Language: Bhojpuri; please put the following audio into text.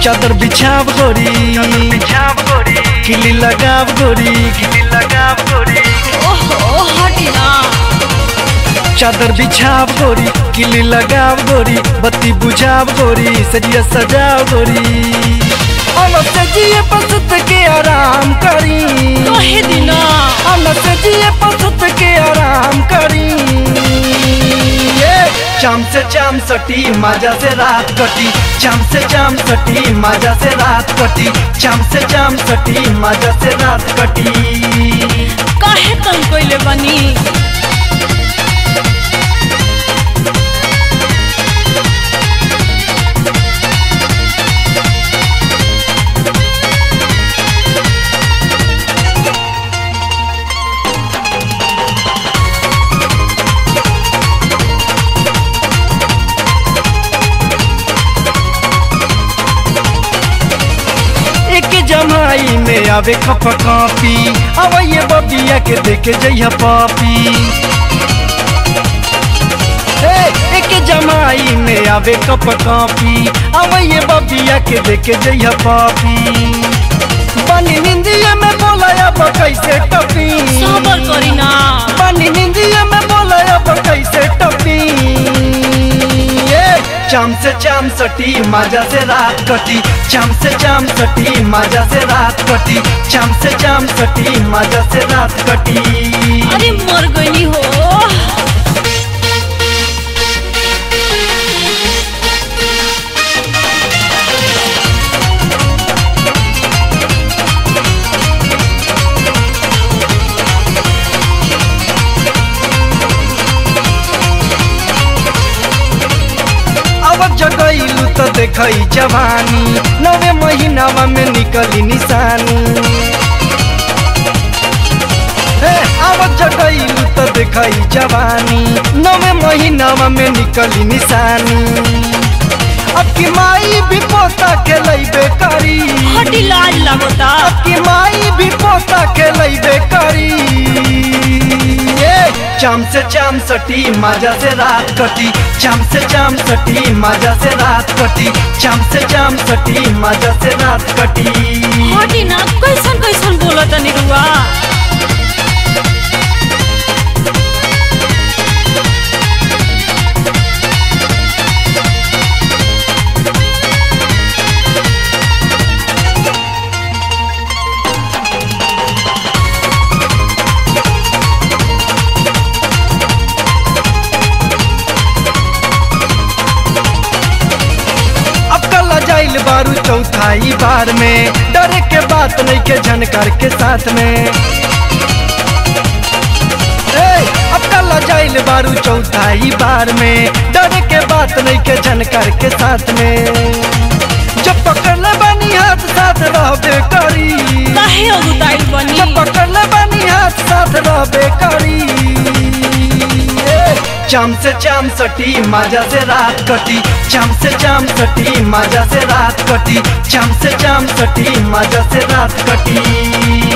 चादर बिछाव गोरी बिछाव गोरी किली लगाव गोरी किली लगाव गोरी ओहो हटी ना चादर बिछाव गोरी किली लगाव गोरी बत्ती बुझाव गोरी सजिया सजाव गोरी अलग से जिए पसुत के आराम करी कहे दिना अलग से जिए पसुत के आराम करी ये चाम से चाम सटी मजा से रात कटी चाम से चाम सटी मजा से रात कटी चाम से चाम सटी मजा से रात कटी काहे तन कोइले बनी एक जमाई में आवे खप कापी अब ये बबिया के देखे जइया पापी हे, एक जमाई में आवे कप कापी अब ये बबिया के देखे जइया पापी बनी निंदिया में बोला अब कैसे टपी सबर करी ना पानी निंदिया में बोला अब कैसे टपी ये चाम से चाम सटी मजा से रात कटी चाम से चाम सटी मजा से रात कटी चाम से चाम सटी मजा से रात कटी अरे मर गई हो अब जगैलू तो देखई जवानी नवे महीनावा में निकली निशानी हे, अब जगैलू तो देखई जवानी नवे महीनावा में निकली निशानी अब की माई भी पोता खेलैबे करी हटी लाज लगता अब की माई भी पोता खेलैबे करी ये चाम से चाम सटी मजा से रात कटी चाम से चाम सटी मजा से रात कटी चाम से चाम सटी मजा से रात कटी हटी ना कैसन कैसन बोलत निरुआ अब कल जाइल बारू चौथाई बार में डरे के बात नहीं के झनकार के साथ में ए, अब कल जाइल बारू चौथाई बार में डरे के बात नहीं के झनकार के साथ में जब पकड़ले बानी हाथ साथ रहबे करी काहे अगुताइल बनी जब पकड़ले बानी हाथ साथ रहबे करी ए, चाम से चाम सटी मजा से रात कटी चाम से चाम सटी मजा से रात कटी चाम से चाम सटी मजा से रात कटी